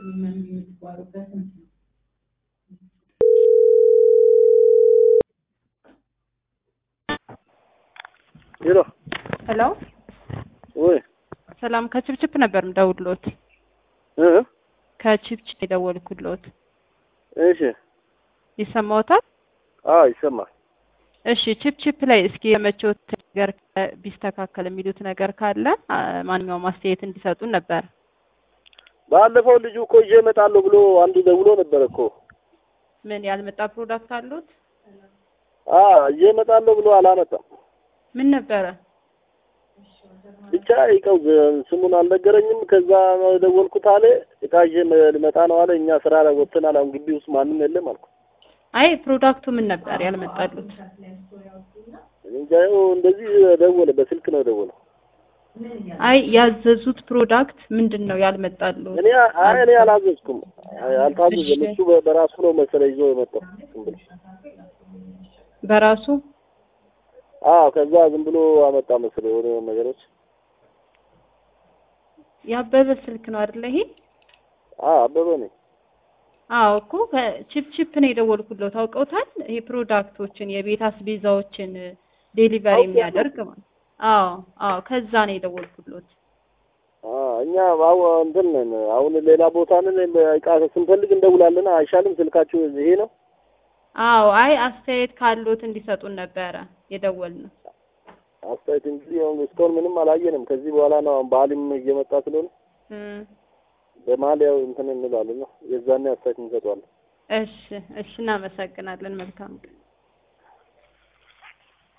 ሄሎ ሄሎ ወይ ሰላም ከችፕችፕ ነበር ምደውልሎት እ ከችፕችፕ የደወልኩሎት እሺ ይሰማዎታል? አዎ ይሰማል። እሺ ችፕችፕ ላይ እስኪ የመቾት ነገር ካ- ቢስተካከል የሚሉት ነገር ካለ አ፣ ማንኛውም አስተያየት እንዲሰጡን ነበር። ባለፈው ልጁ እኮ ይዤ እመጣለሁ ብሎ አንዱ ደውሎ ነበር እኮ ምን ያልመጣ ፕሮዳክት አሉት? አ ይዤ እመጣለሁ ብሎ አላመጣም። ምን ነበረ? ብቻ ይቀው ስሙን አልነገረኝም። ከዛ ደወልኩት አለ እቃ ይዤ መ- ልመጣ ነው አለ። እኛ ስራ ላይ ወጥተናል። አሁን ግቢ ውስጥ ማንም የለም አልኩ። አይ ፕሮዳክቱ ምን ነበር ያልመጣሉት? እንጃ ይኸው እንደዚህ ደወለ። በስልክ ነው ደወለው። አይ ያዘዙት ፕሮዳክት ምንድን ነው ያልመጣሉት? እኔ አይ እኔ አላዘዝኩም። አይ አልታዘዘም። እሱ በ- በራሱ ነው መሰለኝ ይዞ የመጣው ዝም ብሎ። በራሱ አዎ ከዛ ዝም ብሎ አመጣ መሰለኝ የሆነ ነገሮች። ያበበ ስልክ ነው አይደለ ይሄ? አዎ አበበ ነኝ። አዎ እኮ ከቺፕቺፕ ነው የደወልኩለት። ታውቀውታል? ይሄ ፕሮዳክቶችን የቤት አስቤዛዎችን ዴሊቨሪ አውቄያለሁ። የሚያደርግ ማለት አዎ አዎ፣ ከዛ ነው የደወልኩለት። አዎ እኛ አዎ እንትን ነን። አሁን ሌላ ቦታ ነን። እቃ ስንፈልግ እንደውላለን። አይሻልም? ስልካችሁ ይሄ ነው። አዎ አይ አስተያየት ካሉት እንዲሰጡን ነበረ የደወልነው። አስተያየት እንግዲህ አሁን እስካሁን ምንም አላየንም። ከዚህ በኋላ ነው አሁን በዓልም እየመጣ ስለሆነ እም፣ በመሀል ያው እንትን እንላለን ነው የዛኔ አስተያየት እንሰጧለን። እሺ እሺ፣ እናመሰግናለን። መልካም ቀን